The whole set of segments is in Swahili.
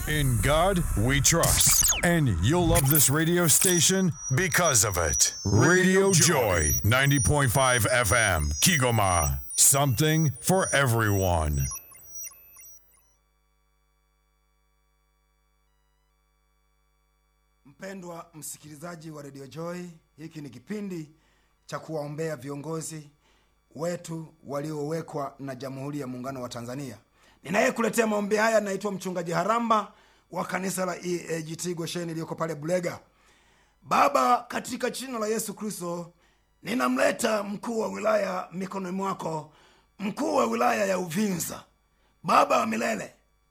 In God we trust. And you'll love this radio station because of it. Radio Joy, 90.5 FM, Kigoma. Something for everyone. Mpendwa msikilizaji wa Radio Joy, hiki ni kipindi cha kuwaombea viongozi wetu waliowekwa na Jamhuri ya Muungano wa Tanzania. Ninayekuletea maombi haya naitwa Mchungaji Haramba wa kanisa la EAGT Gosheni iliyoko pale Bulega. Baba, katika jina la Yesu Kristo, ninamleta mkuu wa wilaya mikononi mwako, mkuu wa wilaya ya Uvinza. Baba wa milele,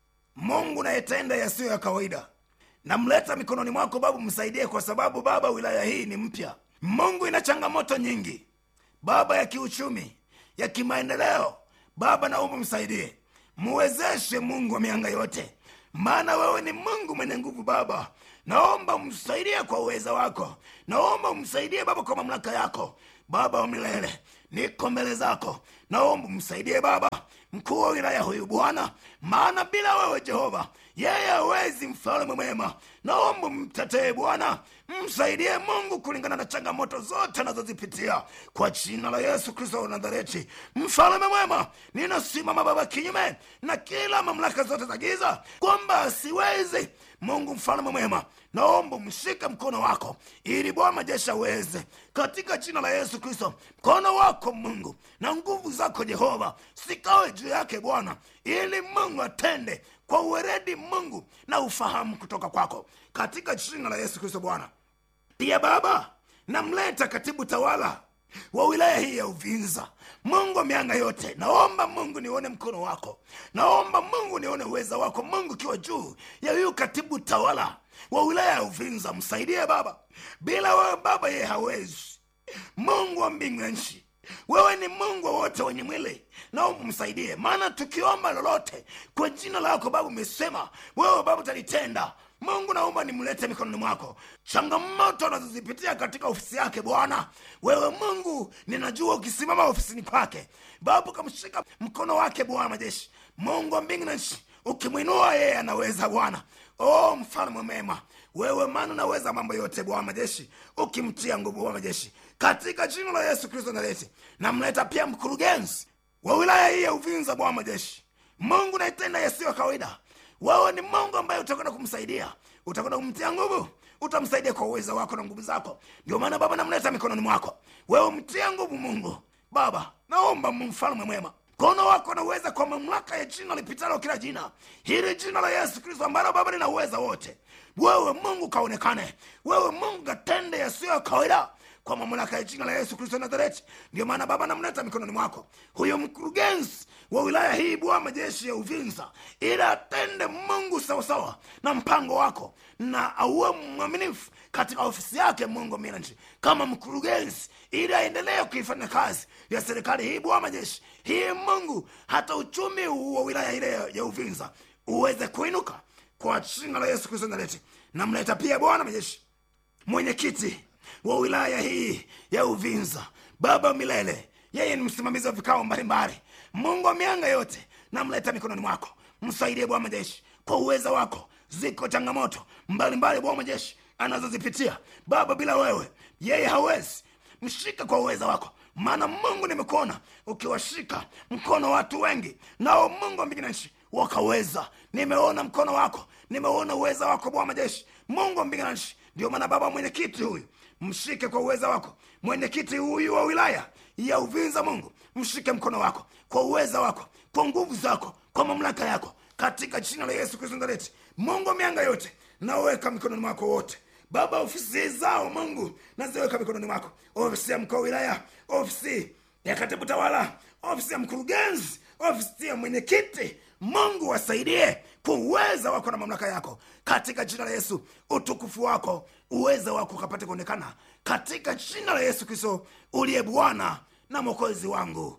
Mungu nayetenda yasiyo ya kawaida, namleta mikononi mwako Baba, msaidie kwa sababu Baba, wilaya hii ni mpya. Mungu ina changamoto nyingi Baba, ya kiuchumi, ya kimaendeleo. Baba, naomba msaidie, muwezeshe Mungu wa mianga yote, maana wewe ni Mungu mwenye nguvu. Baba, naomba msaidie kwa uweza wako, naomba msaidie Baba kwa mamlaka yako. Baba wa milele, niko mbele zako, naomba msaidie Baba mkuu wa wilaya huyu Bwana, maana bila wewe Jehova yeye hawezi. Mfalme mwema, naomba mtetee Bwana, msaidie Mungu kulingana na changamoto zote anazozipitia kwa jina la Yesu Kristo wa Nazareti. Mfalme mwema, ninasimama Baba kinyume na kila mamlaka zote za giza kwamba asiwezi Mungu mfalme mwema, naomba mshike mkono wako ili Bwana majeshi aweze, katika jina la Yesu Kristo. Mkono wako Mungu na nguvu zako Jehova sikawe juu yake Bwana, ili Mungu atende kwa uweredi Mungu na ufahamu kutoka kwako, katika jina la Yesu Kristo. Bwana pia Baba, namleta katibu tawala wa wilaya hii ya Uvinza. Mungu wa mianga yote, naomba Mungu nione mkono wako, naomba Mungu nione uweza wako Mungu ukiwa juu ya huyu katibu tawala wa wilaya ya Uvinza. Msaidie Baba, bila wewe Baba yeye hawezi. Mungu wa mbingu na nchi, wewe ni Mungu wa wote wenye mwili, naomba msaidie, maana tukiomba lolote kwa jina lako Baba umesema wewe Baba utalitenda. Mungu naomba nimlete mikononi mwako, changamoto anazozipitia katika ofisi yake Bwana. Wewe Mungu ninajua ukisimama ofisini kwake Baba ukamshika mkono wake Bwana majeshi, Mungu wa mbingu na nchi, ukimwinua yeye anaweza Bwana. Oh, mfalme mema wewe, maana unaweza mambo yote Bwana majeshi, ukimtia nguvu Bwana majeshi, katika jina la Yesu Kristo Nazareti. Namleta pia mkurugenzi wa wilaya hii ya Uvinza Bwana majeshi, Mungu naitenda yasiyo kawaida wewe ni Mungu ambaye utakwenda kumsaidia, utakwenda kumtia nguvu, utamsaidia kwa uwezo wako na nguvu zako. Ndio maana Baba namleta mikononi mwako, wewe mtia nguvu Mungu. Baba naomba mfalme mwema, mkono wako na uweza kwa mamlaka ya jina lipitalo kila jina, hili jina la Yesu Kristo ambalo Baba lina uweza wote. Wewe Mungu kaonekane, wewe Mungu katende yasiyo ya kawaida kwa mamlaka ya jina la Yesu Kristo Nazareti. Ndio maana Baba namleta mikononi mwako huyo mkurugenzi wa wilaya hii Bwana majeshi ya Uvinza, ili atende Mungu sawasawa na mpango wako na auwe mwaminifu katika ofisi yake Mungu minanchi kama mkurugenzi, ili aendelee kuifanya kazi ya serikali hii Bwana majeshi hii Mungu, hata uchumi wa wilaya ile ya Uvinza uweze kuinuka kwa jina la Yesu Kristo Nazareti. Namleta pia Bwana majeshi mwenyekiti wa wilaya hii ya Uvinza, Baba milele, yeye ni msimamizi wa vikao mbalimbali. Mungu wa mianga yote, namleta mikononi mwako, msaidie Bwana majeshi kwa uweza wako. Ziko changamoto mbalimbali Bwana majeshi anazozipitia Baba, bila wewe yeye hawezi. Mshike kwa uweza wako, maana Mungu nimekuona ukiwashika mkono watu wengi, nao Mungu wa mbingu na nchi wakaweza. Nimeona mkono wako, nimeona uweza wako Bwana majeshi, Mungu wa mbingu na nchi. Ndio maana Baba, mwenyekiti huyu mshike kwa uweza wako, mwenyekiti huyu wa wilaya ya Uvinza, Mungu mshike mkono wako kwa uweza wako, kwa nguvu zako, kwa mamlaka yako, katika jina la Yesu Kristo Nazareti. Mungu wa mianga yote, naweka mikononi mwako wote Baba, ofisi zao Mungu naziweka mikononi mwako, ofisi ya mkuu wa wilaya, ofisi ya katibu tawala, ofisi ya mkurugenzi, ofisi ya mwenyekiti. Mungu wasaidie kwa uweza wako na mamlaka yako, katika jina la Yesu. Utukufu wako, uweza wako ukapate kuonekana katika jina la Yesu Kristo uliye Bwana na mwokozi wangu,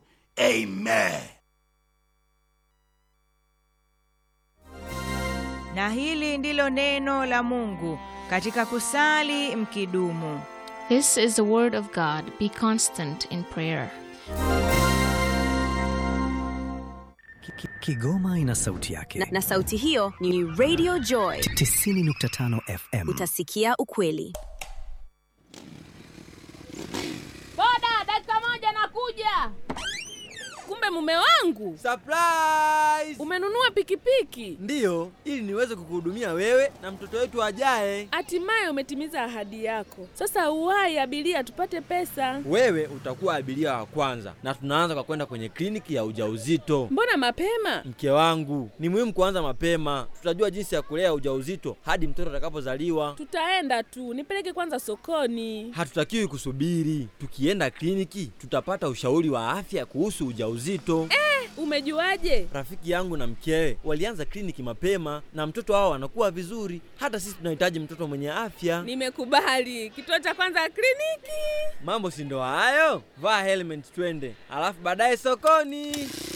amen. Na hili ndilo neno la Mungu katika kusali mkidumu. This is the word of God. Be constant in prayer. Ki- ki- Kigoma ina sauti yake na, na sauti hiyo ni Radio Joy 90.5 FM. utasikia ukweli Boda, dakika moja nakuja. Kumbe mume wangu Surprise! umenunua pikipiki, Ndiyo, ili niweze kukuhudumia wewe na mtoto wetu ajaye. hatimaye umetimiza ahadi yako. Sasa uwai abiria, tupate pesa. Wewe utakuwa abiria wa kwanza, na tunaanza kwa kwenda kwenye kliniki ya ujauzito. Mbona mapema? Mke wangu, ni muhimu kuanza mapema. Tutajua jinsi ya kulea ujauzito hadi mtoto atakapozaliwa. Tutaenda tu, nipeleke kwanza sokoni. Hatutakiwi kusubiri. Tukienda kliniki, tutapata ushauri wa afya kuhusu ujauzito. Umejuaje? Rafiki yangu na mkewe walianza kliniki mapema na mtoto wao anakuwa vizuri. Hata sisi tunahitaji mtoto mwenye afya. Nimekubali. Kituo cha kwanza kliniki. Mambo si ndo hayo? Vaa helmet twende, alafu baadaye sokoni.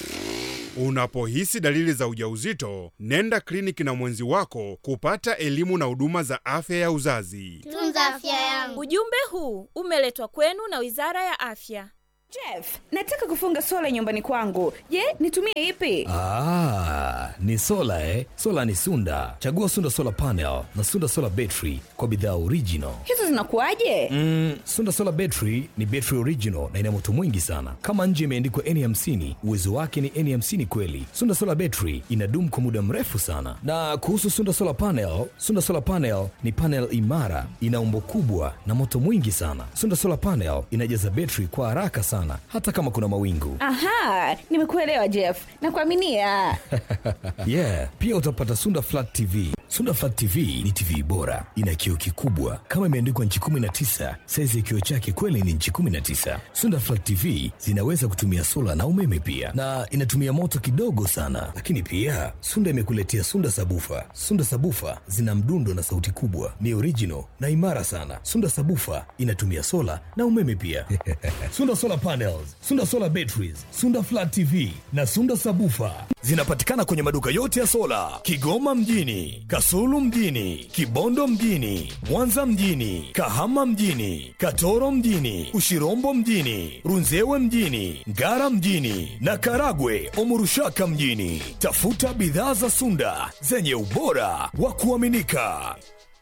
Unapohisi dalili za ujauzito, nenda kliniki na mwenzi wako kupata elimu na huduma za afya ya uzazi. Tunza afya yangu. Ujumbe huu umeletwa kwenu na Wizara ya Afya. Jeff, nataka kufunga sola nyumbani kwangu. Je, nitumie ipi? Ah, ni sola eh? Sola ni Sunda. Chagua Sunda Solar Panel na Sunda Solar Battery kwa bidhaa original. Hizo zinakuwaje? Mm, Sunda Solar Battery ni battery original na ina moto mwingi sana. Kama nje imeandikwa N50, uwezo wake ni N50 kweli. Sunda Solar Battery inadumu kwa muda mrefu sana. Na kuhusu Sunda Solar Panel, Sunda Solar Panel ni panel imara, ina umbo kubwa na moto mwingi sana. Sunda Solar Panel inajaza battery kwa haraka sana hata kama kuna mawingu. Aha, nimekuelewa Jeff. Nakuaminia. yeah, pia utapata Sunda Flat TV. Sunda Flat TV ni TV bora, ina kioo kikubwa kama imeandikwa nchi 19. Saizi ya kioo chake kweli ni nchi 19. Sunda Flat TV zinaweza kutumia sola na umeme pia, na inatumia moto kidogo sana. Lakini pia Sunda imekuletea Sunda Sabufa. Sunda Sabufa zina mdundo na sauti kubwa, ni original na imara sana. Sunda Sabufa inatumia sola na umeme pia. Sunda Solar Panels, Sunda Solar Batteries, Sunda Flat TV na Sunda Sabufa zinapatikana kwenye maduka yote ya sola Kigoma mjini, Kasulu mjini, Kibondo mjini, Mwanza mjini, Kahama mjini, Katoro mjini, Ushirombo mjini, Runzewe mjini, Ngara mjini na Karagwe Omurushaka mjini. Tafuta bidhaa za Sunda zenye ubora wa kuaminika.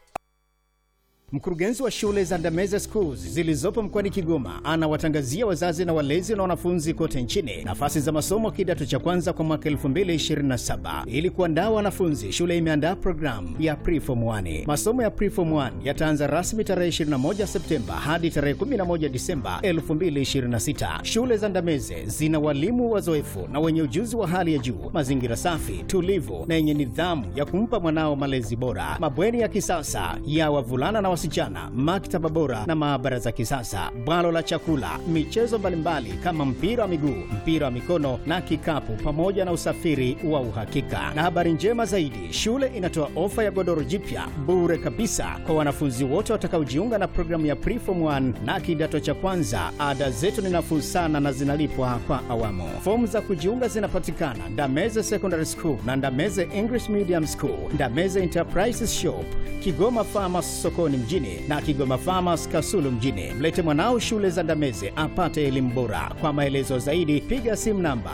Mkurugenzi wa shule za Ndameze Schools zilizopo mkoani Kigoma anawatangazia wazazi na walezi na wanafunzi kote nchini nafasi za masomo kidato cha kwanza kwa mwaka 2027. Ili kuandaa wanafunzi, shule imeandaa programu ya Preform 1. Masomo ya Preform 1 yataanza rasmi tarehe 21 Septemba hadi tarehe 11 Disemba 2026. Shule za Ndameze zina walimu wazoefu na wenye ujuzi wa hali ya juu, mazingira safi, tulivu na yenye nidhamu ya kumpa mwanao malezi bora, mabweni ya kisasa ya wavulana na wasichana, maktaba bora na maabara za kisasa, bwalo la chakula, michezo mbalimbali kama mpira wa miguu, mpira wa mikono na kikapu, pamoja na usafiri wa uhakika. Na habari njema zaidi, shule inatoa ofa ya godoro jipya bure kabisa kwa wanafunzi wote watakaojiunga na programu ya Preform 1 na kidato cha kwanza. Ada zetu ni nafuu sana na zinalipwa kwa awamu. Fomu za kujiunga zinapatikana Ndameze Secondary School na Ndameze English Medium School, Ndameze Enterprises Shop, Kigoma Farmers sokoni mjini na Kigoma Farmers Kasulu mjini. Mlete mwanao shule za Ndameze apate elimu bora. Kwa maelezo zaidi piga simu namba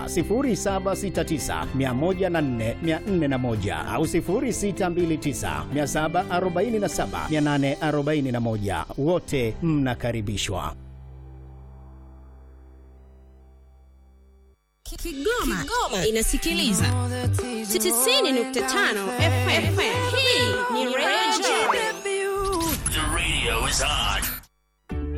0769104401 au 0629747841. Wote mnakaribishwa. Kigoma, Kigoma inasikiliza 90.5 FM. Hii ni Radio Joy. The radio is on.